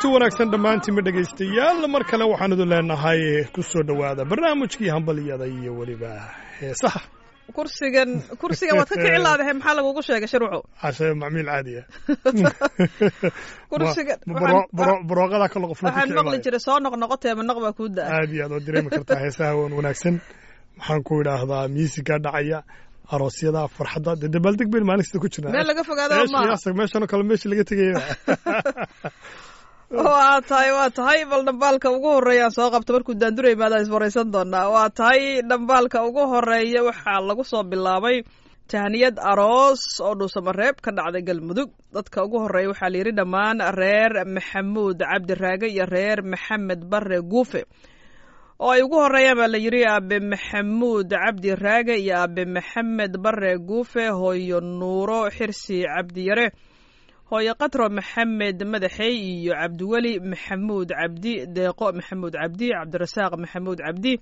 kulanti wanaagsan dhammaantiinba dhegaystayaal mar kale waxaan idin leenahay ku soo dhowaada barnaamijkii hambaliyada iyo weliba heesaha kursigan kursigan waad ka kici laadahay maxaa lagugu sheegay sharwaco cashe macmiil caadiya kursigan barooqada kale qofna ku waxaan kici maqli maayo. jiray soo noqnoqotee ma noq baa kuu da-a aad iyo aad oo dareemi kartaa heesaha wan wanaagsan waxaan ku idhaahdaa miisiga dhacaya aroosyada farxadda dee dabaaldeg bayn maalin kasta ku jirnaa meel laga fogaado Meesha maaha yaasag meeshanoo kale meesha laga tegaya waa tahay waa tahay bal dhambaalka ugu horeeya aan soo qabto markuu daandura imaada iswaraysan doonaa waa tahay dhambaalka ugu horeeya waxaa lagu soo bilaabay tahniyad aroos oo dhuusamareeb ka dhacday galmudug dadka ugu horeeya waxaa la yidhi dhammaan reer maxamuud cabdiraage iyo reer maxamed bare guufe oo ay ugu horeeyaan baa la yidhi aabe maxamuud cabdi raage iyo aabe maxamed bare guufe hooyo nuuro xirsi cabdiyare hooyo katro maxamed madaxey iyo cabdiweli maxamuud cabdi deeqo maxamuud cabdi cabdirasaaq maxamuud cabdi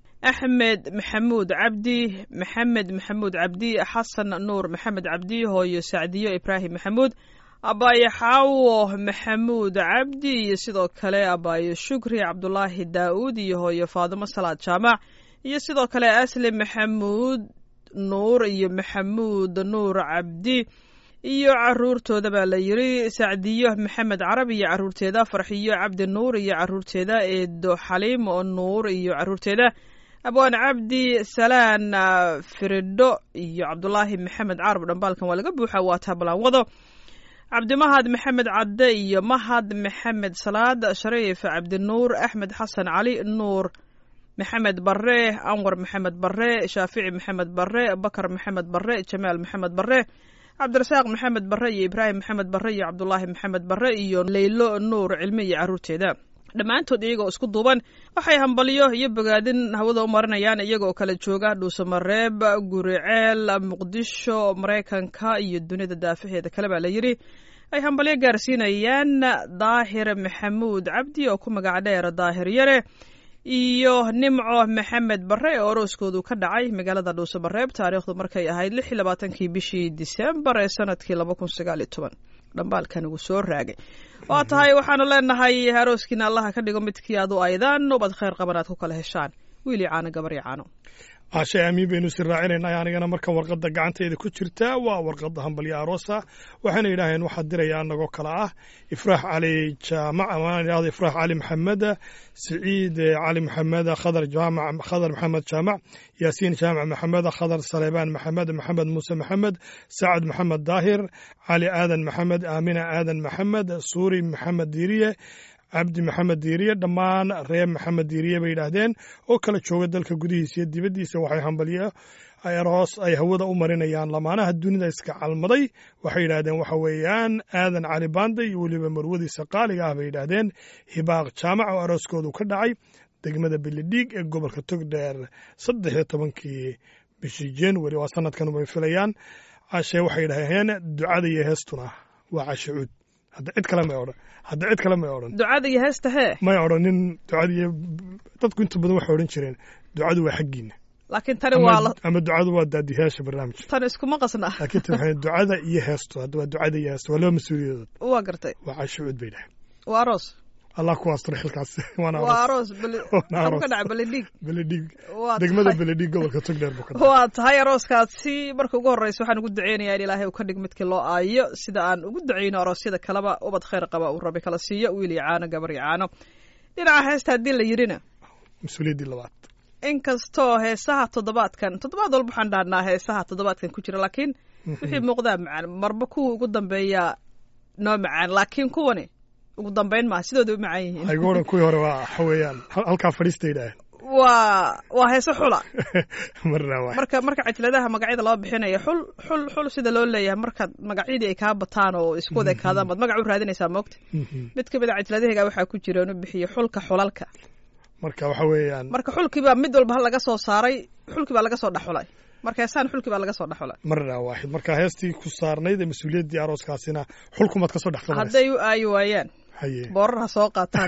axmed maxamuud cabdi maxamed maxamuud cabdi xasan nuur maxamed cabdi hooyo sacdiyo ibraahim maxamuud abaayo xaawo maxamuud cabdi iyo sidoo kale abaayo shukri cabdulaahi daa'uud iyo hooyo faadimo salaad jaamac iyo sidoo kale asli maxamuud nuur iyo maxamuud nuur cabdi iyo caruurtooda baa la yidhi sacdiyo maxamed carab iyo caruurteeda farxiyo cabdi nuur iyo caruurteeda eedo xaliim oo nuur iyo caruurteeda abwaan cabdi salaan ah, firidho iyo cabdulaahi maxamed carab dhambaalkan waa laga buuxa waa taabalaan wado cabdimahad maxamed cadde iyo mahad maxamed salaad shariif cabdinuur axmed xasan cali nuur maxamed bare anwar maxamed bare shaafici maxamed bare bakar maxamed bare jamaal maxamed bare cabdirasaaq maxamed bare iyo ibraahim maxamed bare iyo cabdulaahi maxamed bare iyo leylo nuur cilmi iyo caruurteeda dhammaantood iyagoo isku duuban waxay hambalyo iyo bogaadin hawada u marinayaan iyagoo kala jooga dhuusamareeb guriceel muqdisho maraykanka iyo dunida daafaheeda kale baa la yidhi ay hambalyo gaarsiinayaan daahir maxamuud cabdi oo ku magac dheer daahir yare iyo nimco maxamed bare oo orooskoodu ka dhacay magaalada dhuusamareeb taariikhdu markay ahayd lix iyo labaatankii bishii disembar ee sanadkii laba kun sagaal iyo toban dhambaalkan ugu soo raagay waa tahay waxaanu leenahay arooskiina allaha ka dhigo midkii aad u aydaan ubad khayr qaban aad ku kala heshaan wiili caano gabaryo caano cashe aamiin baynu si raacinayna anigana marka warqadda gacantayda ku jirta waa warqadda hambalyo aroosa waxayna yidhaaheen waxaa diraya anagoo kale ah ifraax cali jaamac ama idhahdo ifraax cali maxamed siciid cali maxamed khadar jaamac khadar maxamed jaamac yaasiin jaamac maxamed khadar saleebaan maxamed maxamed muuse maxamed sacad maxamed daahir cali aadan maxamed aamina aadan maxamed suuri maxamed diiriye cabdi maxamed diiriye dhammaan reer maxamed diiriye bay yidhaahdeen oo kala jooga dalka gudihiisa iyo dibaddiisa waxay hambalyo aroos ay hawada u marinayaan lamaanaha dunida iska calmaday waxay yidhaahdeen waxa weeyaan aadan cali baande iyo weliba marwadiisa qaaliga ah bay yidhaahdeen hibaaq jaamac oo arooskoodu ka dhacay degmada belidhiig ee gobolka togdheer saddex iyo tobankii bishii january waa sanadkan bay filayaan cashe waxay yidhaaheen ducada iyo heestuna waa cashe cuud hadda cid kale may odhan hadda cid kale may odhan ducada iyo heesta hee may odhanin ducadiiyo dadku inta badan waxay odhan jireen ducadu waa xaggiina laakiin tani waa ama, la ama ducadu waa daadiyaasha barnaamijka tan iskuma qasna laakiin tan waxay ducada iyo heestu hadda waa ducada iyo heestu waa laba mas-uuliyadood waa gartay waa casho cuud bay dhahay waa aroos allah ku asturo xilkaas waana waa aroos aroos beli Waana xagu aroos. ka dhaca beledhiig beledhiig waa degmada tahay- beledhiig gobolka togdheer buu ka dhacay waa tahay arooskaasi marka ugu horreysa waxaan ugu duceynayaa in ilaahay uu ka dhig midkii loo aayo sida aan ugu duceyno aroosyada kaleba ubad khayr qaba uu rabi kala siiyo wiil iyo caano gabar iyo caano dhinaca heesta haddii la yidhina mas-uuliyaddii labaad inkastoo heesaha toddobaadkan toddobaad walba waxaan dhahnaa heesaha toddobaadkan ku jira laakiin wixii muuqdaa macaan marba kuwa ugu dambeeya noo macaan laakiin kuwani ugu dambeyn maaha sidooda u macaan yihiin aygu odhan kuwii hore waa waxa weeyaan hal- halkaa fadhiista yidhaaheen waa waa heese xula marna waa marka marka cajladaha magacyada loo bixinayo xul xul xul sida loo leeyahay markaad magacyadii ay kaa bataan oo isku wada ekaadaan baad magac u raadinaysaa moogta mid ka mid a cajladahayga waxaa ku jira inu bixiyo xulka xulalka marka waxa weeyaan marka xulkiibaa mid walba laga soo saaray xulkii baa laga soo dhexulay marka heesaan xulkii baa laga soo dhexulay marna waaxid marka heestii ku saarnayd ee mas-uuliyaddii arooskaasina xulkumaad ka soo dhex qabanaysa hadday u aayi waayaan haye boorar ha soo qaataan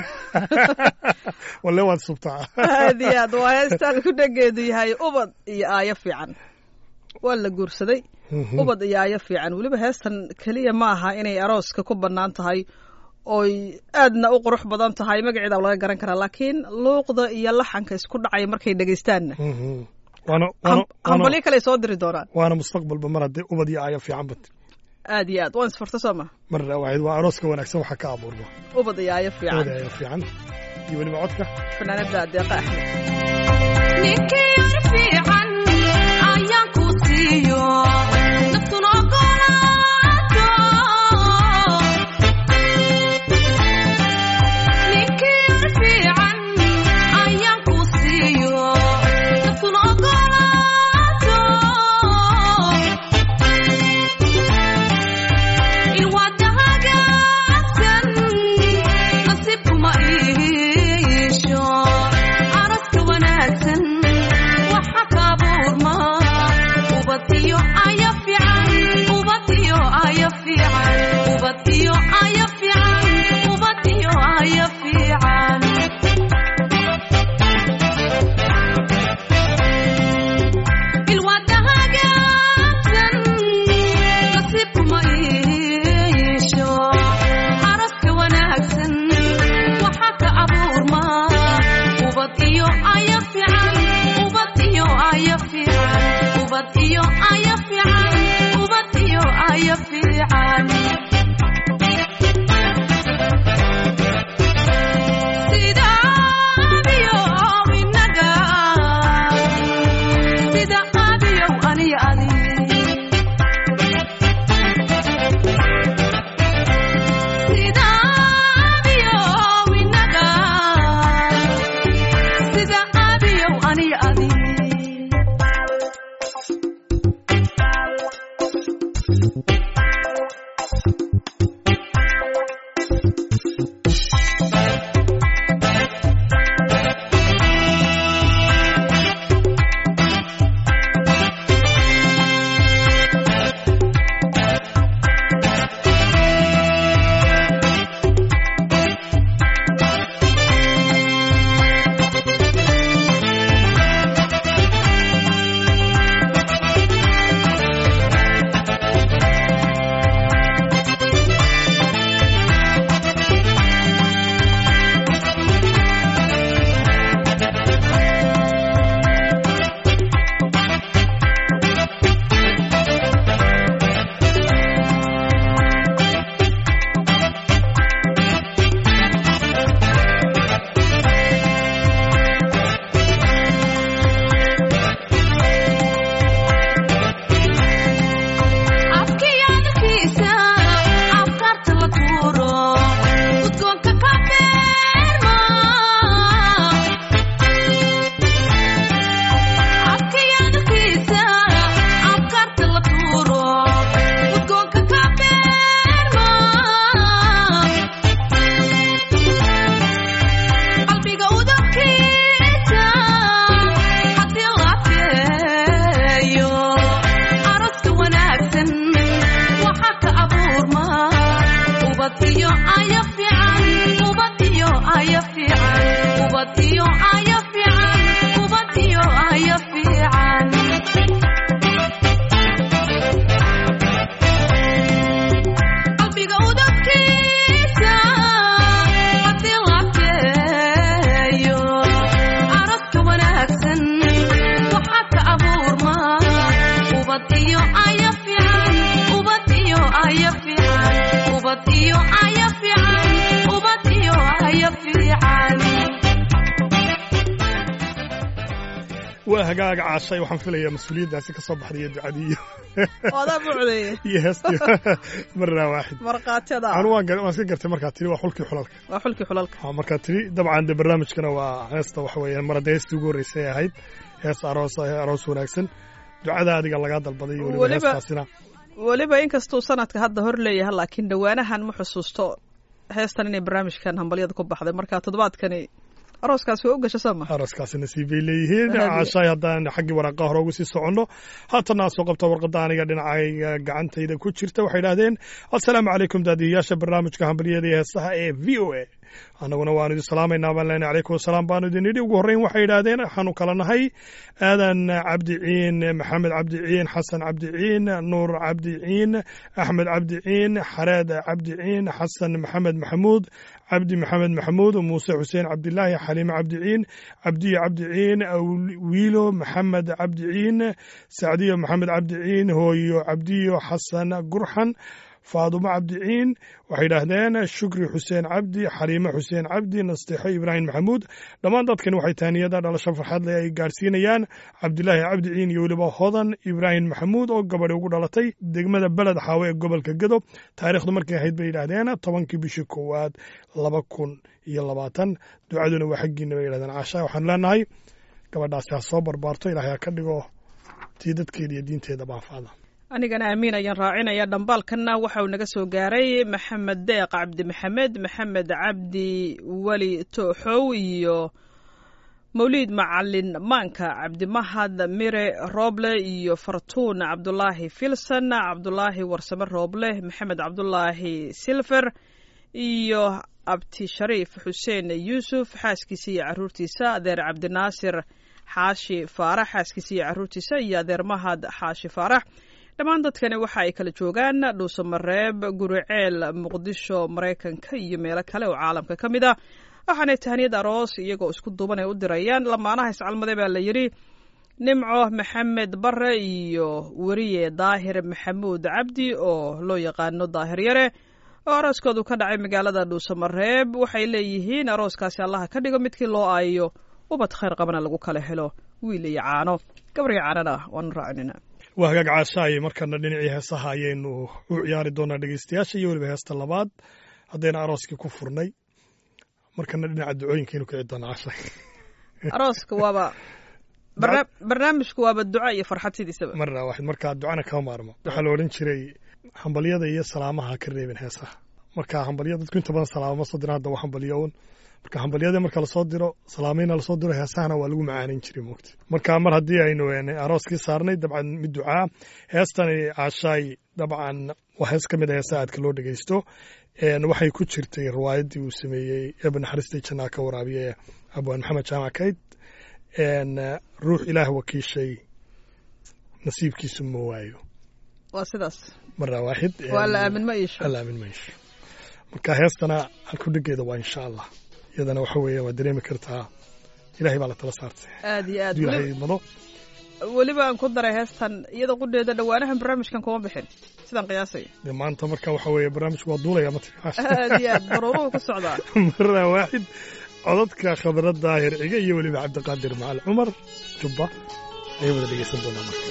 walle waad subtaa aad iyo aad waa heestaan ku dhageedu yahay ubad iyo aayo fiican waa la guursaday ubad iyo aayo fiican weliba heestan keliya ma aha inay arooska ku bannaan tahay oy aadna u qurux badan tahay magaceeda laga garan karaa laakiin luuqda iyo laxanka isku dhacaya markay dhegaystaanna Mhm. waana waana hambalyo waana kale soo diri doonaan waana mustaqbalba mar haddii ubad iyo aayo fiican bat aad iyo aad waan isfurta soo ma mar waaxid waa arooska wanaagsan waxaa ka abuurma ubad iyo aayo ubad fiican aayo fiican iyo weliba codka fanaanada deeqa axmed ninkii yar fiican ayaan ku siiyo naftuna ogolaato ninkii yar fiican ayaan ku siiyo naftuna ogolaato ilwaada hagaagsan nasiibkuma iisho araska wanaagsan waxa ka abuurma ubadiyo aya fiican ubadiyo aya fiican ubadiyo aya fiican ubadiyo aya fiican ilwaada hagaagsan nasiibkuma iisho araska wanaagsan waxa ka abuurma ubad iyo aya fiican ubad iyo aya fiican ubad iyo aya fiican ubad iyo aya fiican sida abiyo inaga sida abiyow aniyo adi sida abiyow inaga sida abiyow aniyo adi afkiyadkiisa afkaarta la tuuro udgoonka ka beerma afkiyadkiisa afkaarta la tuuro udgoonka ka beerma qalbiga udabkiisa haddii la feeyo araska wanaagsan waxa ka abuurma ubad iyo aya fiican ubad iyo aya fiican ubad iyo aya fiican ubad iyo aya fiican qalbiga udabkiisa haddii la feeyo araska wanaagsan waxa ka abuurma ubad iyo aya fiican ubad iyo aya fiican ubad iyo aya fiican ubad iyo aya fiican waa hagaaga caashay waxaan filayaa mas-uuliyaddaasi ka soo baxday iyo ducadii iyo oo adaa buucdeeye iyo heestii marnaa waaxid markhaatiyada anu waan gar- waan iska gartay markaa tiri waa xulkii xulalka waa xulkii xulalka Ha, markaa tiri dabcan de barnaamijkana waa heesta waxa weeyaan mar hadda heestii ugu horreysay ay ahayd hees aroos ah, aroos wanaagsan ducada adiga lagaa dalbaday iyo weliba Weliba- heestaasina weliba inkastuu sanadka hadda hor leeyahay laakiin dhowaanahan ma xusuusto heestan inay barnaamijkan hambalyada ku baxday marka toddobaadkani arooskaas waa u gasha soo ma arooskaasi nasiib bay leeyihiin Aad iyo- caashaay haddaan xaggii waraaqaha hore ugu sii soconno haatana aad soo qabta warqadda aniga dhinacayga gacantayda ku jirta waxay idhahdeen assalaamu calaykum daadiyayaasha barnaamijka hambalyada iyo heesaha ee v o a annaguna waanu idin salaamaynaa baan leenahay calaykum wasalaam baanu idin nidhi ugu horreyn waxay yidhaahdeen waxaanu kala nahay aadan cabdi ciin maxamed cabdi ciin xasan cabdi ciin nuur cabdi ciin axmed cabdi ciin xareed cabdi ciin xasan maxamed maxamuud cabdi maxamed maxamuud muuse xuseen cabdilaahi xaliime cabdi ciin cabdiyo cabdi ciin wiilo maxamed cabdi ciin sacdiyo maxamed cabdi ciin hooyo cabdiyo xasan gurxan faadumo cabdiciin waxay yidhaahdeen shukri xuseen cabdi xaliime xuseen cabdi nasteexo ibraahim maxamuud dhammaan dadkani waxay taaniyada dhalasho farxad leh ay gaarsiinayaan cabdilaahi cabdiciin iyo weliba hodan ibraahim maxamuud oo gabadhi ugu dhalatay degmada beled xaawe ee gobolka gedo taariikhdu markay ahayd bay yidhaahdeen tobankii bishii koowaad laba kun iyo labaatan ducaduna waa xaggiina bay yidhahdeen caasha waxaan leenahay gabadhaasi ha soo barbaarto ilaahay ha ka dhigo tii dadkeeda iyo diinteeda baafacda anigana amiin ayaan raacinaya dhambaalkanna waxa uu naga soo gaaray maxamed deeq cabdi maxamed maxamed cabdi weli tooxow iyo mawliid macalin maanka cabdimahad mire rooble iyo fartuun cabdulaahi filson cabdulaahi warsame rooble maxamed cabdulaahi silfer iyo abti shariif xuseen yuusuf xaaskiisa iyo caruurtiisa adeer cabdinaasir xaashi faarax xaaskiisa iyo caruurtiisa iyo adeer mahad xaashi faarax dhammaan dadkani waxa ay kala joogaan dhuusamareeb guriceel muqdisho maraykanka iyo meelo kale oo caalamka ka mid ah waxaanay tahaniyad aroos iyagoo isku duuban ay u dirayaan lamaanaha iscalmade baa la yidhi nimco maxamed bare iyo weriye daahir maxamuud cabdi oo loo yaqaano daahir yare oo arooskoodu ka dhacay magaalada dhuusamareeb waxay leeyihiin arooskaasi allaha ka dhigo midkii loo aayo ubad khayr qabana lagu kala helo wiil iyo caano gabriyo caanana waanu raacinina waa hagaag caashaaye markana dhinacii heesaha ayaynu u ciyaari doonaa dhegeystayaasha iyo weliba heesta labaad haddayna arooskii ku furnay markana dhinaca ducooyinkaynu kici doonaa caashaay arooska waaba barna- barnaamijku waaba duco iyo farxad sidiisaba marna waxayd markaa ducana kama maarmo waxaa la odhan jiray hambalyada iyo salaamaha ha ka reebin heesaha marka hambalya dadku inta badan salaamo ma soo diraan hadda waa hambalyo un marka hambalyada marka lasoo diro salaamayna lasoo diro heesahana waa lagu macaanin jiray moogta marka mar haddii aynu een, arooskii saarnay dabcan mid ducaa heestani caashaay dabcan waa hees ka mid a heesaha aadka loo dhegeysto een, waxay ku jirtay riwaayaddii uu sameeyey eeba naxariista jannaa ka waraabiye abwaan maxamed jaamac kayd een, ruux ilaah wakiishay nasiibkiisu ma waayo waa sidaas marna waaxid waa la aamin ma iisho alla aamin mayso marka heestana halkudhigeeda waa insha allah iyadana waxa weeye waa dareemi kartaa ilahay baa la tala saartay aad iyo aad hadduu weli- ilaahay mado weliba aan ku daray heestan iyada qudheeda dhowaanahan barnaamijkan kuma bixin sidaan qiyaasayo dee maanta marka waxa weeye barnaamijku waa duulaya ma aad iyo aad baruuruhu ku socdaa marna waaxid codadka khabra daahir ciga iyo weliba cabdiqaadir macal cumar jubba ayay wada dhegeysan doonaa marka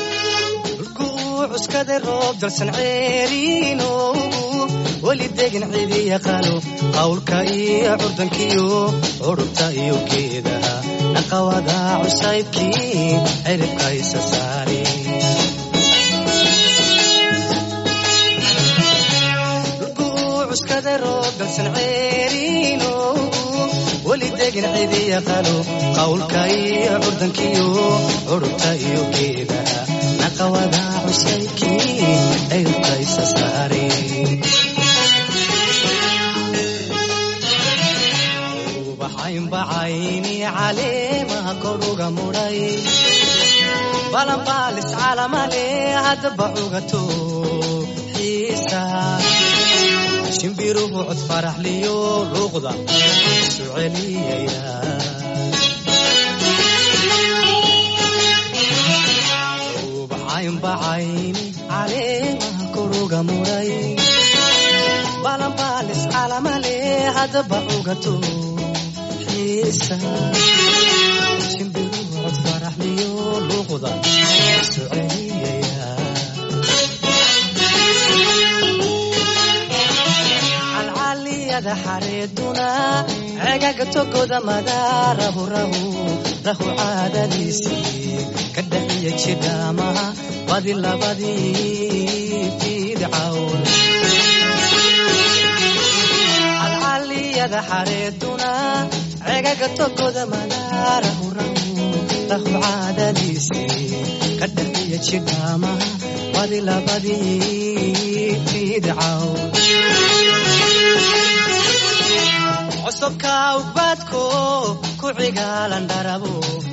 cuskada roob dalsan ceeriinoogu weli degin cidi yaqaano qawlka iyo curdankiyo curubta iyo geedaha naqawada cusaybkii ciribka isa saari cuskada roob dalsan ceeriinoogu weli degin cidi yaqaano qawlka iyo curdankiyo curubta iyo geedaha naqawada cusaybkii ciribka isa saari ubaxaynbacayni caleemaha koruga mudhay balanbaalis calamale haddaba cugato xiisa shimbiruhu cod faraxliyo luuqda isu celiyaya ubaxaynbacayni caleemaha koruga mudhay balanbaalis calamale haddaba cugato xiisa shimbiruhu cod faraxliyo luuqda isu celiyaya calcaliyada xareeduna cegaga togoda madaarahu rahu rahu caadadiisii ka dhaxiya jidhaamaha badi labadii fiidcawn calcaliyada xareeduna cegaga togoda madaarahu rahu rahu caadadiisii ka dhaxiya jidhaamaha badi labadii fiidcawn cusubka ubadko ku cigaalan dharabo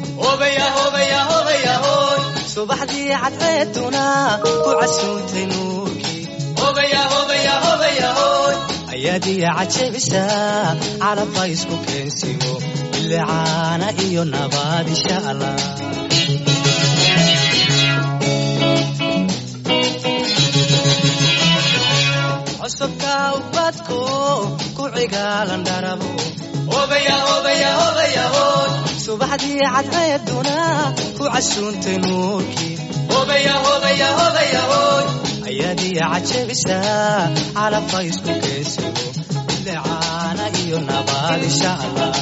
subaxdii cadceeduna ku casuuntay nuurkii ayaadiya cajabisa calabba isku keensigo bilicaana iyo nabaad insha allah cusubka ubadko ku cigaalan dharabo subaxdii cadceeduna ku casuuntay nuurkii ayaadiya cajabisa calabba isku keensigo bilicaana iyo nabaad insha allah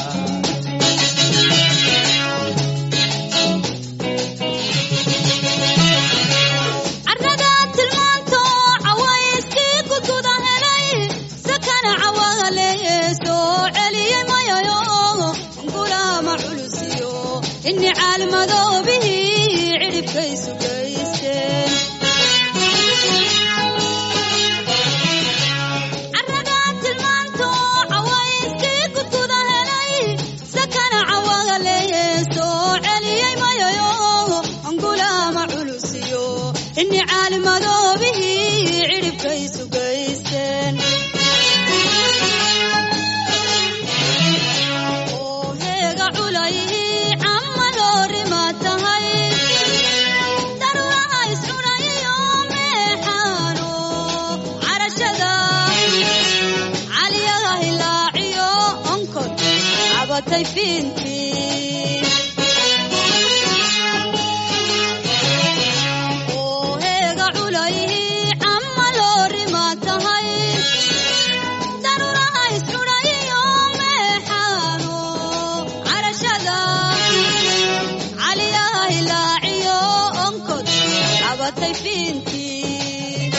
carradaa tilmaanto cawayskii gudguda helay sakana cawagaleeye soo celiyey mayayo gulaama culusiyo inni caalmadoobihii cidhibkaysu gaysteen carradaa tilmaanto cawayskii gudguda helay sakana cawagaleeye soo celiyey mayayo gulaama culusiyo inni caalimadoobihii cidhibkaysu gaysteen oo heega culayhii camma loorima tahay daruuraha iscunayiyo meexaano carashada caliyaha hilaaciyo onkod cabatay fiintii oo heega culayhii camma loorima tahay daruuraha iscunayiyo meexaano carashada caliyaha hilaaciyo onkod cabatay fiintii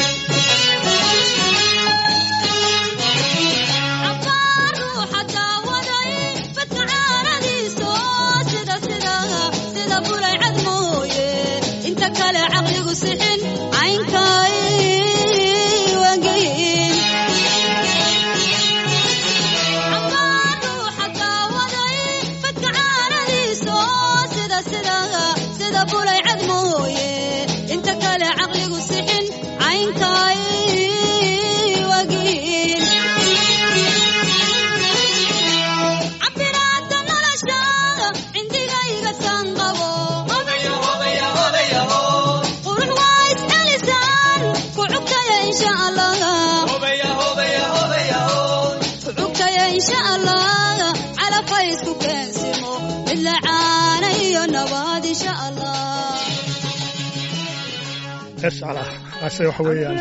cabbaar ruuxa daawaday badka caanadiiso sida sida sida bulay cad mooye inta kale caqligu sixin caynkay wangeyin cabbaar ruuxa daawaday badka caanadiiso sida sida sida bulay cad mooye inta kale caqligu sixin caynkay wagiin cabiraada nolosha cindigayga taan qabo qurux waa iscelisaan ku cugtaya insha allah ku cugtaya insha allah calafka isku keensimo mid la caana iyo nabaad insha allah escala ase waxa weeyaan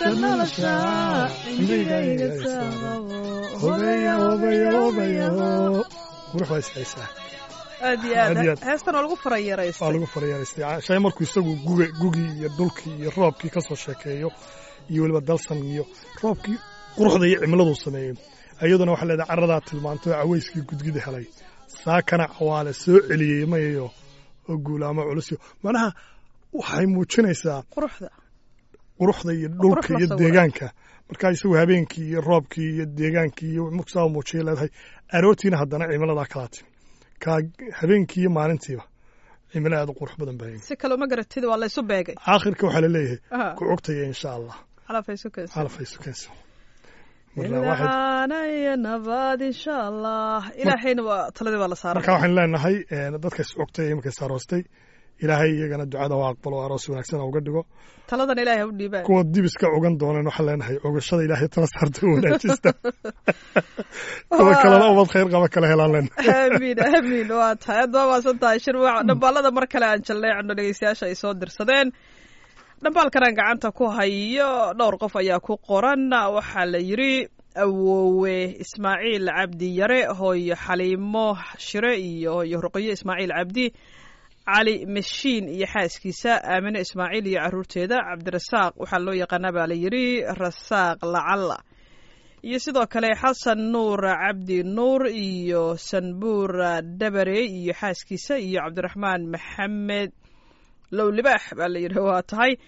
hobeya hobeya hobeya qurux waa ishaysaa aad iyo Aad iyo aad aad. heestan waa lagu waa farayaraystay lagu faryaaraystay shay markuu isagu guga gugii iyo dhulkii iyo roobkii ka soo sheekeeyo iyo weliba dalsan iyo roobkii quruxda iyo cimiladuu sameeyey iyaduna waxaa leedahay carradaa tilmaanto cawayskii gudgida helay saakana cawaale soo celiyey mayayo oo guulaamo culusyo macnaha waxay muujinaysaa quruxda quruxda iyo Qurux dhulka la iyo sawiray. deegaanka markaa isagu habeenkii iyo roobkii iyo deegaankii iyo mugsaa muujiyay leedahay aroortiina haddana cimiladaa kalaati kaa habeenkii iyo maalintiiba cimilo aad u qurux badan baa si kale uma garatid waa laysu beegay aakhirka waxaa laleeyahay Aha, ku cogtaya insha allah calafay isu keensan calafay sukeensa marka waxay- ilcaana iyo nabaad insha allah ilaahayna waa taladii baa la saaran marka waxaynu leenahay eh, dadka is cogtay ee iminka isaaroostay ilaahay iyagana ducada ha aqbalo oo aroos wanaagsan ha uga dhigo taladan ilaahay ha u dhiibaan kuwa dibiska ogan dooneen waxaan leenahay ogashada ilaahay tala saarta u wanaajista kuwa kalena ubad khayr qaba kala helaan leenahay aamiin aamiin waa tahay aad baa maasan tahay shirwac dhambaalada mar kale aan jalleecno dhegeystayaasha ay soo dirsadeen dhambaalkanaan gacanta ku hayo dhowr qof ayaa ku qoran waxaa la yidhi awoowe ismaaciil cabdi yare hooyo xaliimo shire iyo hooyo ruqyo ismaaciil cabdi cali mashiin iyo xaaskiisa aamine ismaaciil iyo caruurteeda cabdirasaaq waxaa loo yaqaanaa baa la yidhi rasaaq lacalla iyo sidoo kale xasan nuur cabdi nuur iyo sanbuur dabare iyo xaaskiisa iyo cabdiraxmaan maxamed lowlibaax baa la yidhi waa tahay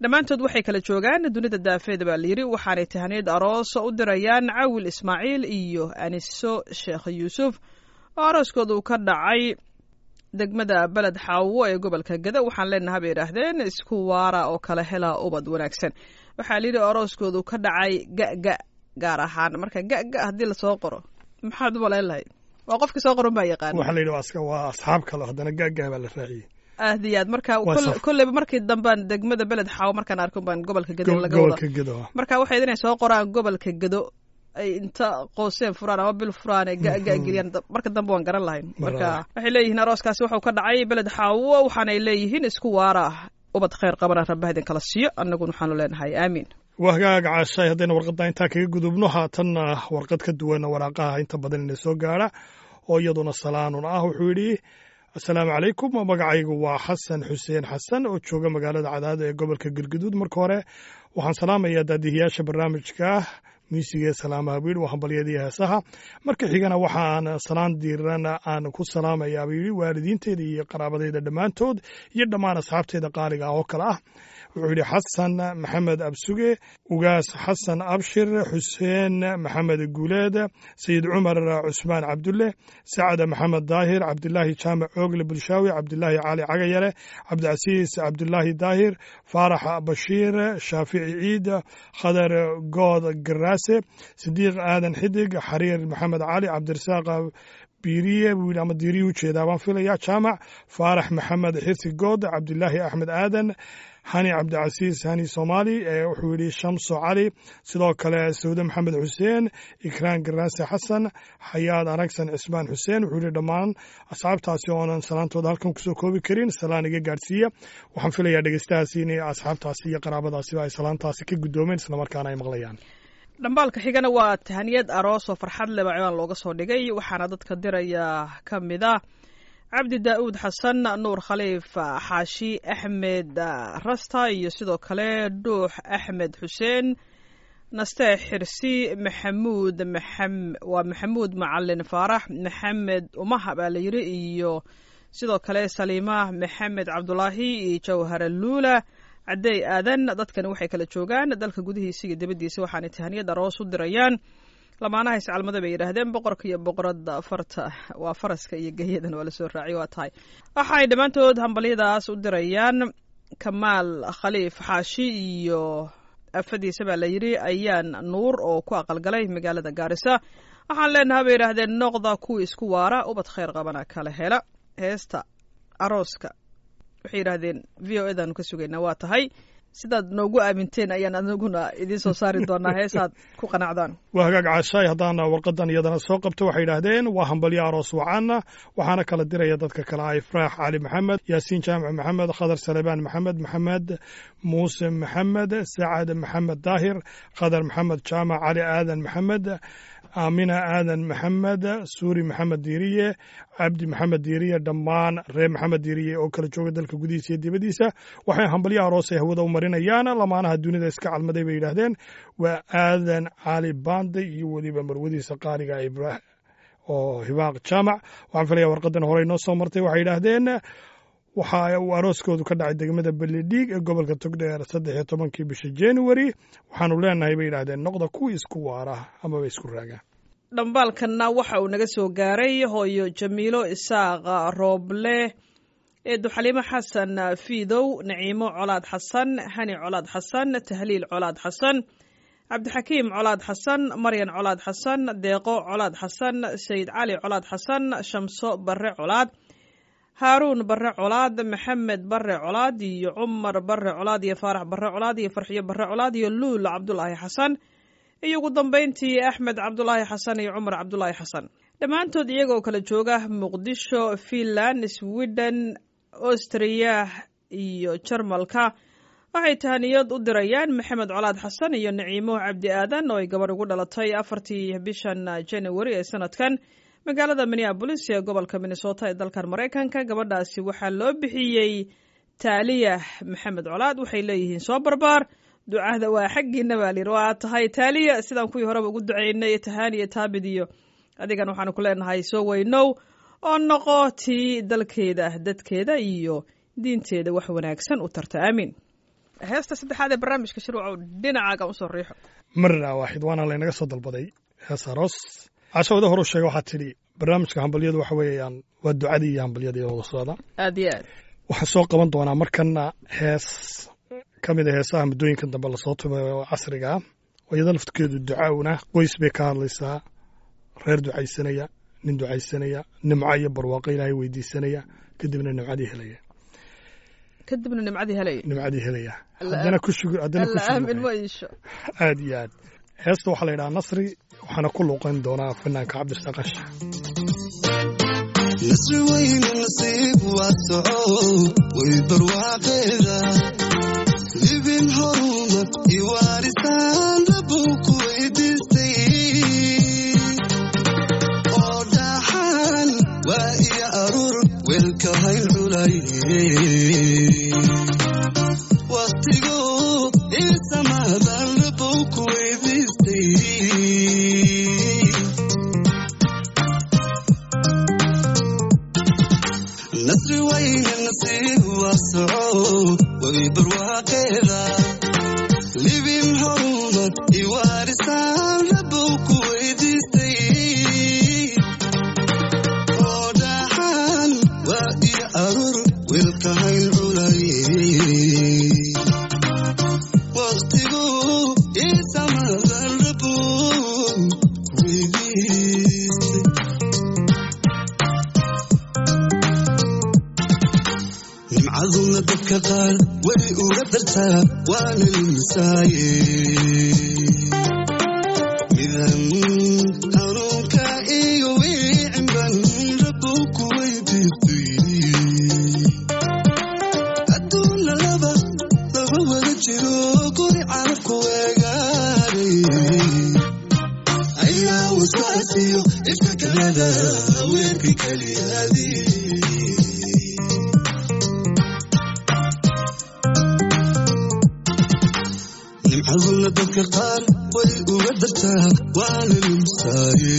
dhammaantood waxay kala joogaan dunida daafeeda baa layidhi waxaanay tahaniyad aroos u dirayaan cawil ismaaciil iyo aniso sheekh yuusuf oo arooskooda uu ka dhacay degmada beled xaawo ee gobolka gada waxaan leenaha bay idhaahdeen isku waara oo kala hela ubad wanaagsan waxaa layidhi arooskoodu ka dhacay ga-ga gaar ahaan marka ga-ga haddii lasoo qoro maxaad u malayn lahayd waa qofkii soo qoran baa yaqaan waxaa la yidhi waa iska- waa asxaab kale haddana gaaggaa baa la raaciyey aad iyo aad marka Waa kol- saf. kolleyba markii dambaan degmada beled xaawo markaan arko baan gobolka gada Go- laga wada gobolka gedo ah. marka waxay inay soo qoraan gobolka gado ay inta qooseen furaan ama bil furaan ay ga-ga geliyaan da- marka dambe waan garan lahayn marka Marka- waxay leeyihiin arooskaasi wuxuu ka dhacay beled xaawo waxaanay leeyihiin isku waara ubad khayr qabana rabbaha idin kala siiyo annaguna waxaanu leenahay aamiin waa hagaaga caashay haddayna warqadda intaa kaga gudubno haatanna warqad ka duwan waraaqaha inta badan ina soo gaara oo iyaduna salaanun ah wuxuu yidhi asalaamu calaykum magacaygu waa xasan xuseen xasan oo jooga magaalada cadaado ee gobolka galguduud marka hore waxaan salaamayaa daadihiyaasha barnaamijka miisiga ee salaamaha buu yidhi waa hambalyadii heesaha marka xigana waxaan salaan diiran aan ku salaamayaa buu yidhi waalidiinteeda iyo qaraabadeyda dhammaantood iyo dhammaan asxaabteeda qaaliga ah oo kale ah wuxuu yidhi xasan maxamed absuge ugaas xasan abshir xuseen maxamed guuleed sayid cumar cusmaan cabdulle sacad maxamed daahir cabdilaahi jaamac oogle bulshaawi cabdilaahi cali cagayale cabdicasiis cabdilaahi daahir faarax bashiir shaafici ciid khadar good garaase sidiiq aadan xidig xariir maxamed cali cabdirasaaq biiriye buu yidhi ama diiriye ujeedaa baan filaya jaamac faarax maxamed xirsi good cabdilaahi axmed aadan hani cabdicasiis hani soomaali ee wuxuu yidhi shamso cali sidoo kale sawde maxamed xuseen ikraan garaase xasan xayaad aragsan cismaan xuseen wuxuu yidhi dhammaan asxaabtaasi oonan salaantooda halkan kusoo koobi karin salaan iga gaadhsiiya waxaan filayaa dhegeystahaasi inay asxaabtaasi iyo qaraabadaasiba ay salaantaasi ka guddoomeen islamarkaana ay maqlayaan dhambaalka xigana waa tahaniyad aroos oo farxad leba ciwaan looga soo dhigay waxaana dadka diraya ka mid ah cabdi daa'uud xasan nuur khaliif xaashi axmed rasta iyo sidoo kale dhuux axmed xuseen naste xirsi maxamuud maxam- waa maxamuud macalin faarax maxamed umaha baa la yidhi iyo sidoo kale saliima maxamed cabdulaahi iyo jawhara luula cadeey aadan dadkani waxay kala joogaan dalka gudihiisa iyo dibaddiisa waxaanay tahaniyad aroos u dirayaan lamaanaha iscalmada bay yidhaahdeen boqorka iyo boqorada farta waa faraska iyo geyadan waa lasoo raaciy waa tahay waxay dhammaantood hambalyadaas u dirayaan kamaal khaliif xaashi iyo afadiisa baa la yidhi ayaan nuur oo ku aqalgalay magaalada gaarisa waxaan leenaha bay yidhaahdeen noqda kuwii isku waara ubad khayr qabana kala hela heesta arooska waxay yidhaahdeen v o edaanu ka sugaynaa waa tahay sidaad noogu aaminteen ayaan anaguna idiin soo saari doonaa heesaad ku qanacdaan waa hagaag caashaay haddaan warqadan iyadana soo qabto waxay yidhaahdeen waa hambalyo aroos wacaana waxaana kala diraya dadka kale ah ifraax cali maxamed yaasiin jaamac maxamed khadar salebaan maxamed maxamed muuse maxamed sacad maxamed daahir khadar maxamed jaamac cali aadan maxamed aamina aadan maxamed suuri maxamed diiriye cabdi maxamed diiriye dhammaan reer maxamed diiriye oo kala jooga dalka gudihiisa iyo dibaddiisa waxay hambalyo aroos ay hawada u marinayaan lamaanaha dunida iska calmaday bay yidhaahdeen waa aadan cali bande iyo weliba marwadiisa qaaliga ibrah oo hibaaq jaamac waxaan filaya warqadan hore inoo soo martay waxay yidhaahdeen waxa uu arooskoodu ka dhacay degmada beledhiig ee gobolka togdheer saddex iyo tobankii bisha january waxaanu leenahay bay yidhaahdeen noqda kuwii isku waara amaba isku raaga dhambaalkanna waxa uu naga soo gaaray hooyo jamiilo isaaqa rooble eedu xaliimo xasan fiidow naciimo colaad xasan hani colaad xasan tahliil colaad xasan cabdixakiim colaad xasan maryan colaad xasan deeqo colaad xasan sayid cali colaad xasan shamso barre colaad haaruun barre colaad maxamed barre colaad iyo cumar barre colaad iyo faarax barre colaad iyo farxiyo barre colaad iyo luul cabdulaahi xasan iyo ugu dambayntii axmed cabdulaahi xasan iyo cumar cabdulaahi xasan dhammaantood iyagoo kala jooga muqdisho finland sweden austriya iyo jarmalka waxay tahaniyad u dirayaan maxamed colaad xasan iyo naciimo cabdi aadan oo ay gabadh ugu dhalatay afartii bishan january ee sanadkan magaalada minneabolis ee gobolka minnesota ee dalkan maraykanka gabadhaasi waxaa loo bixiyey taaliya maxamed colaad waxay leeyihiin soo barbaar ducada waa xaggiina baa layidhi waa tahay taaliya sidaan kuwii horeba ugu ducaynay tahaaniya taabid iyo adigan waxaanu ku leenahay soo weynow oo noqo tii dalkeeda dadkeeda iyo diinteeda wax wanaagsan u tarta aamiin heesta saddexaad ee barnaamijka shirwacow dhinacaaga usoo riixo marna waaxid waana laynaga soo dalbaday hees aroos cashawada horu sheega waxaa tidhi barnaamijka hambalyadu waxa weeyaan waa ducadii iyo hambalyadii wada socda aad iyo aad waxaan soo qaban doonaa markana hees ka mid a heesaha muddooyinkan dambe lasoo tumay oo casriga ah oo iyada laftirkeedu ducawna qoys bay ka hadlaysaa reer ducaysanaya nin ducaysanaya nimco iyo barwaaqo ilaahay weydiisanaya kadibna nimcadii helaya kadibna nimcadii helaya nimcadii helaya Alla- haddana ku shugur haddana ku alla aamin ma shugur iisho aad iyo aad heesta waxaa la yidhaha nasri waxaana ku luuqayn doonaa fanaanka cabdirasaaq qash nasri weyne nasiib waa soco way barwaaqeeda libin horuma iwaarisaan rabow ku weydiistay oo dhaxan waa iyo aruur weelka hayn culay waqtigo isamaadaan rabow ku weydiistay nasri weyne nasiib waa soco way barwaaqeeda libin horumad iwaarisaan rabow ku weydiistay oo dhaxan waa iyo aruur wiilka hayn culay waqtigu isamadan rabow ku weydiistay nimcaduna dadka qaar way uga dartaa waana limisaaye midan hanuunka iyo wiicinban rabow ku weydiistay adduunna laba laba wada jiro guri carabku weegaaray ayaa wasaasiyo ifakalada weerka keliyaadii nimcaduna dadka qaar way uga dartaa waana limsaaye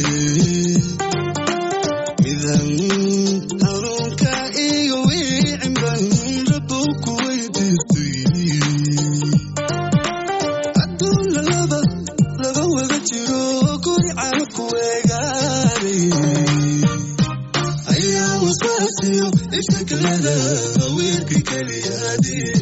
midan hanuunka iyo wiicinban rabow ku weydiistay adduunna laba laba wada jiro guri carabku weegaaray ayaa waswaasiyo ifakalada weerka keliyaadii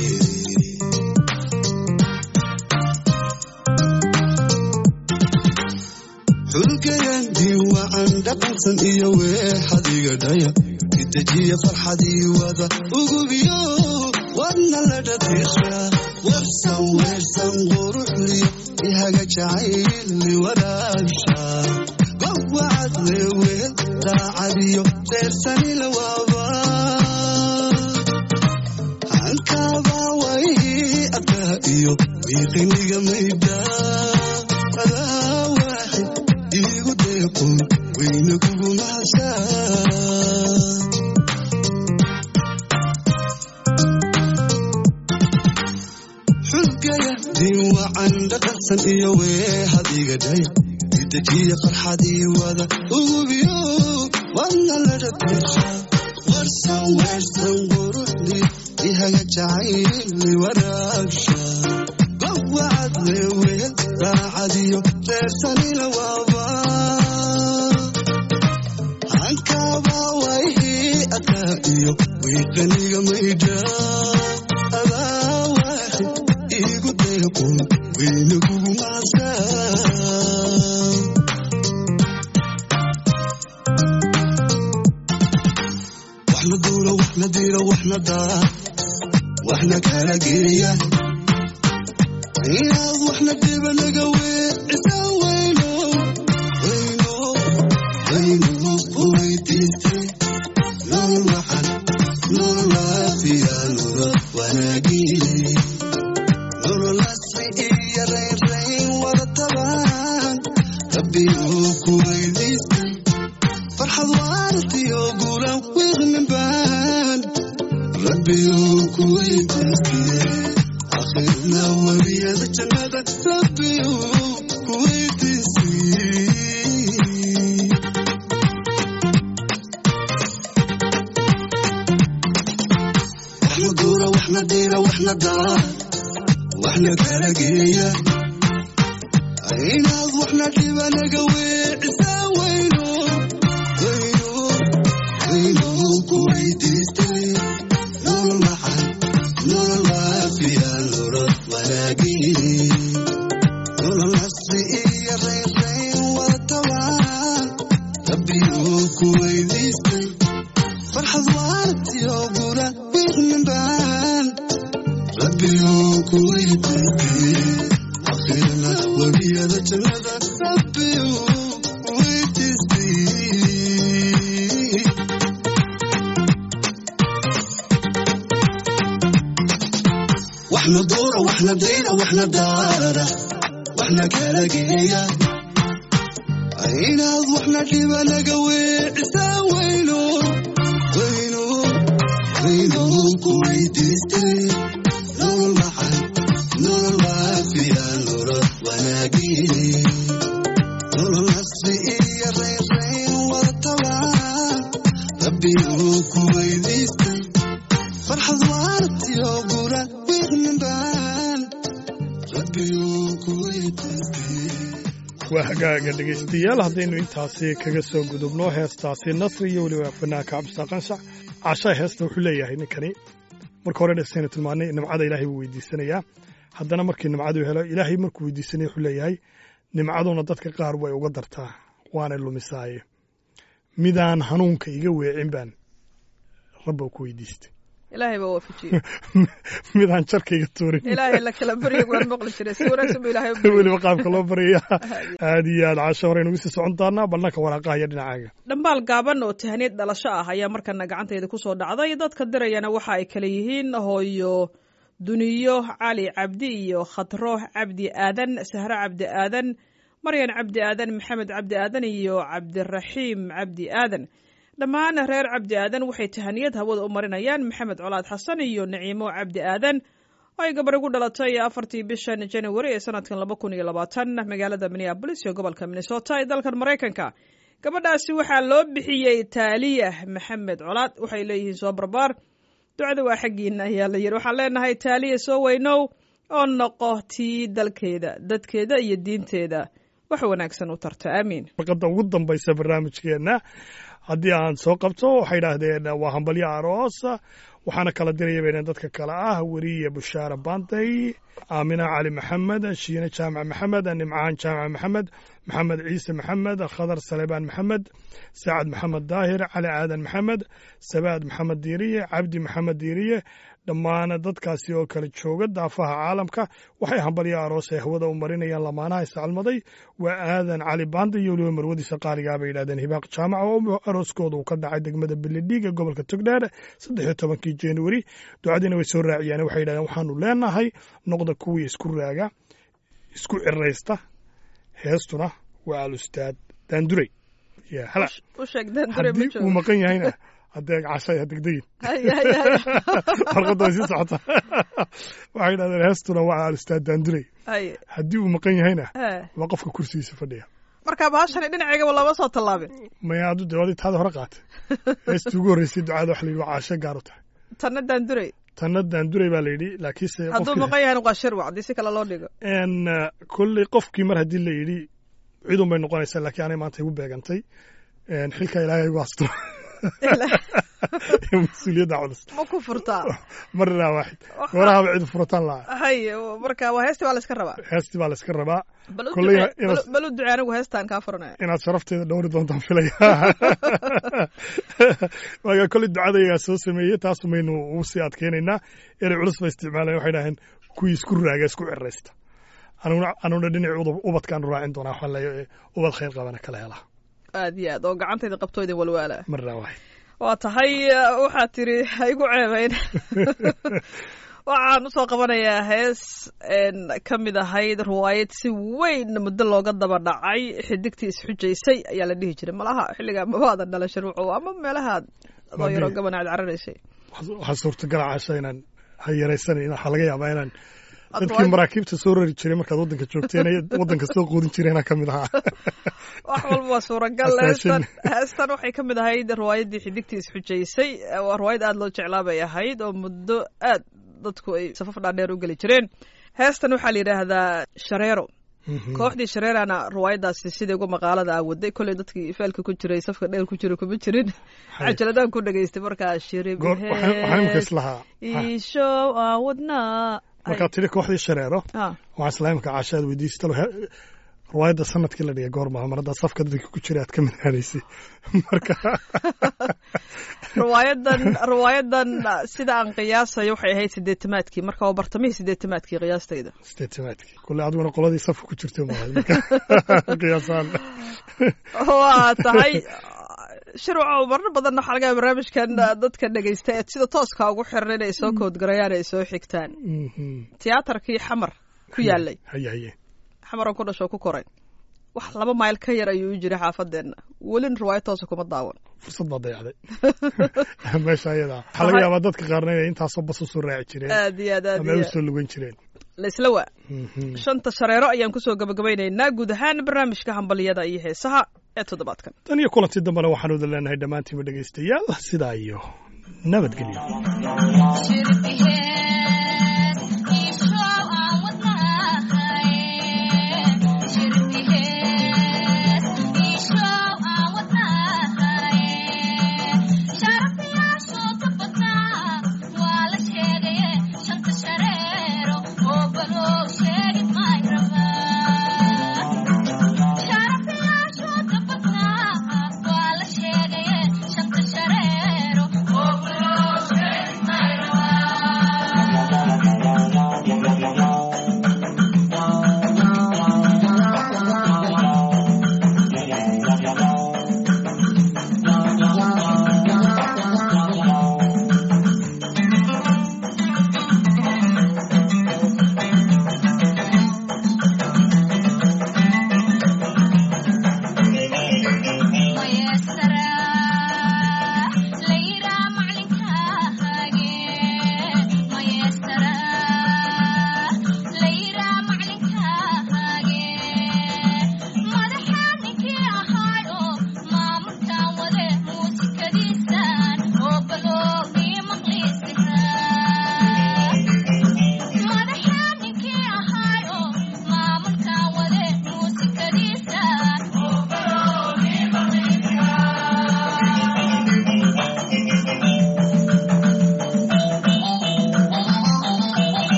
xulkayandii wacan dhaqansan iyo weexadiga dhaya idejiya farxadii wada ugubiyo wadna la dhatiisha warsan weersan quruxliyo ihaga jacayli waraabsha gowacad leeweel daacadiyo reersani la waaba hankaabaa way adkaa iyo wiiqiniga maydha adaa waaxid iigu deeqoy weyna kugu mahashaa xulgaya diin wacan dhaqansan iyo weehadiga dhaya idejiya farxadii wada ugubiyo wadna la dhatiisha warsan weersan quruxdi ihaga jacayli waraabsha gowacad leeweel daacadiyo reersanila waaba hankaabaa wayhii adaa iyo wiiqaniga maydha adaa waaxid iigu deeqoy weyna kugu maasaa waxna duulo waxna diiro waxna daa waxna kala geeya inaad waxna diba naga weecisa weyno weyno weyno ku weydiistay nolol waxan nolol waafiya nolol wanaagii nolol asri iyo raynrayn wada tabaan rabbi uu ku weydiistay farxad waartiyo guulan wiiqnin baan rabbi uu ku weydiistay akhirna weliyada jannada rabbi uu ku weydiistay waxna waxna duura waxna diira waxna daa waxna kala geeya inaad waxna dhiba naga weecisaa wayno wayno wayno ku weydiistay nolol maxan nolol waafiya nolol wanaagii nolol nasri iyo raynrayn watabaan rabbiyuu ku weydiistay farxad waartiyo gura wiiqninbaan rabbiyuu ku weydiistay akhirna webiyada jannada rabbiyuu weydiistay waxna duura waxna diira waxna daara waxna kala geeya inaad waxna dhiba naga weecisaa wayno wayno wayno ku weydiistay nolol maxan nolol waafiya nolol wanaagii nolol nasri iyo raynrayn watabaan rabbiyuu ku weydiistay farxad waartiyo gura wiiqninbaan rabbiyuu ku weydiistay waa hagaaga dhegaystayaal haddaynu intaasi kaga soo gudubno heestaasi nasri iyo weliba fanaanka cabdisaaq qanshac cashaa heesta wuxuu leeyahay ninkani marka hore dhesaynu tilmaanay nimcada ilaahay buu weydiisanayaa haddana markii nimcadu helo ilaahay markuu weydiisanaya wuxuu leeyahay nimcaduna dadka qaar way uga dartaa waanay lumisaaye midaan hanuunka iga weecin baan rabba ku weydiistay ilaahay baa waafajiyey midaan jarka iga tuurin ilaahay la kala baryo waan maqli jiray si wanaagsan buu ilaahay u baryay. weliba qaabka loo baryaya aad iyo aad casho hore nugu sii socon doonaa ballanka waraaqaha iyo dhinacaaga dhambaal gaaban oo tahniyad dhalasho ah ayaa markana gacantayda ku soo dhacday dadka dirayana waxa ay kale yihiin hooyo duniyo cali cabdi iyo khatro cabdi aadan sahro cabdi aadan maryan cabdi aadan maxamed cabdi aadan iyo cabdiraxiim cabdi aadan dhammaan reer cabdi aadan waxay tahaniyad hawada u marinayaan maxamed colaad xasan iyo naciimo cabdi aadan oo ay gabar ugu dhalatay afartii bishan january ee sanadkan laba kun iyo labaatan magaalada minneabolis iyo gobolka minnesota ee dalkan maraykanka gabadhaasi waxaa loo bixiyey taaliya maxamed colaad waxay leeyihiin soo barbaar ducada waa xaggiina ayaa la yidhi waxaan leenahay taaliya soo weynow oo noqo tii dalkeeda dadkeeda iyo diinteeda wax wanaagsan u tarta aamiin warqadda ugu dambaysa barnaamijkeenna haddii aan soo qabto waxay idhaahdeen waa hambalyo aroos waxaana kala diraya bayna dadka kale ah weriye bushaara baantay aamina cali maxamed shiine jaamac maxamed nimcaan jaamac maxamed maxamed ciise maxamed khadar salebaan maxamed sacad maxamed daahir cali aadan maxamed sabaad maxamed diiriye cabdi maxamed diiriye dhammaan dadkaasi oo kala jooga daafaha caalamka waxay hambalyo aroos ay hawada u marinayaan lamaanaha iscalmaday waa aadan cali baanda iyo weliba marwadiisa qaaligaa bay yidhahdeen hibaaq jaamac oo arooskooda uu ka dhacay degmada beledhiig ee gobolka togdheer saddex iyo tobankii januari ducadiina way soo raaciyaan waxay yidhahdeen waxaanu leenahay noqda kuwii isku raaga isku ciraysta heestuna waa alustaad daandurey ya hala u sheeg daandure ma haddii uu joogo maqan yahayna haddee cashay ha degdegin Haya, haya, haya. warqadda way sii socota waxay yidhahdeen heestuna waa alustaad daandurey Haya. haddii uu maqan yahayna Eh. waa qofka kursigiisa fadhiya marka bahashani dhinaceygaba lama soo tallaabin maya adu dawadi taada hore qaatay heestii ugu horreysay ducada waxa la yidhi waa caasho gaar u tahay tanna daandurey tanna daandurey baa la yidhi laakiinse hadduu qofkii- maqan yahayna waa shirwac haddii si kale loo dhigo En, uh, kolley qofkii mar haddii la yidhi cidun bay noqonaysaa laakiin anay maanta igu beegantay En, xilka ilaahay igu asturo mas-uuliyadda culus ma ku furtaa marnaa waaxid warahaba cid furataan lahaa hay marka waa heestii baa la iska rabaa heestii baa la iska rabaa bal u Kolley ducee- inaad- bal- bal u ducee anigu heestaan kaa furanaya inaad sharafteeda dhowri doontaan filaya waaga kolley ducadayaa soo sameeyey taasu maynu ugu sii adkeynaynaa erey culus ba isticmaalaya waxay dhaheen kuwii isku raaga isku ciraysta anuguna anuguna dhinacii udub- ubadkaanu raacin doonaa waxaan leeyahay ubad khayr qabana kala helaa aad iyo aad oo gacantayda qabto idin walwaala marnaa waaxid waa tahay waxaad tiri ha igu ceebayn waxaan usoo qabanayaa hees een, ka mid ahayd ruwaayad si weyn muddo looga daba dhacay xidigtii isxujaysay ayaa la dhihi jiray malaha xilligaa mabaadan dhalashan wuxuu ama meelahaad adoo yaroo Madii. gaban aad cararaysay waxaa suurtagala casha inaan ha yaraysanan waxaa laga yaabaa inaan Aad dadkii riwaayad- maraakiibta soo rari jiray markaad waddanka joogteen ee waddanka soo quudin jireenaa ka mid ahaa wax walba waa suuragal Astaashin. heestan heestan waxay ka mid ahayd riwaayaddii xidigtii isxujaysay waa riwaayad aad loo jeclaa bay ahayd oo muddo aad dadku ay safaf dhaadheer u geli jireen heestan waxaa la yidhaahdaa shareero kooxdii shareerana riwaayadaasi sidai uga maqaalada ah waday kolley dadkii feelka ku jiray safka dheer ku jira kuma jirin Hay. cajaladaan ku dhegaystay markaa shirib Goor- waxaan waxaan imika islahaa iishow aan wadnaa markaad tidhi kooxdii shareero Ah, waxaan islaa imika caashaad weydiisatalo riwaayadda sanadkii la dhigay goormaa mar haddaad safka dadka ku jira aad ka midhaanaysay marka riwaayadan riwaayadan sida aan qiyaasayo waxay ahayd sideetamaadkii marka waa bartamihii sideetamaadkii qiyaastayda sideetamaadkii kule adiguna qoladii safka ku jirtay maahay marka qiyaasaan waa tahay shirwaco marar badan waxaa laga yaaba barnaamijkan dadka dhegaysta ee sida tooska ugu xiran inay soo koodgarayaan ay soo xigtaan Mhm. tiyaatarkii xamar ku yaalay haye haye xamaran ku dhasho ku koray wax laba mayl ka yar ayuu u jiray xaafadeenna welin riwaayad toosa kuma daawan fursad baa dayacday meesha ayadaa waxaa laga yaabaa dadka qaarna inay intaasoo bas usoo raaci jireen aad iyo aad aad ama ay iyo usoo lugan jireen laisla waa Mhm. shanta shareero ayaan kusoo gabagabaynaynaa guud ahaan barnaamijka hambaliyada iyo heesaha ee toddobaadkan tan iyo kulantii dambena waxaan wada leenahay dhammaantiinba dhegaystayaal sidaa iyo nabadgelyo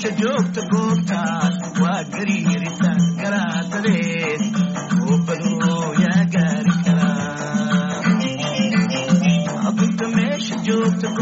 meesha joogta goobtaas waa gariiritaan garaadadeed oo balooyaa gaari karaa abunta meesha joogta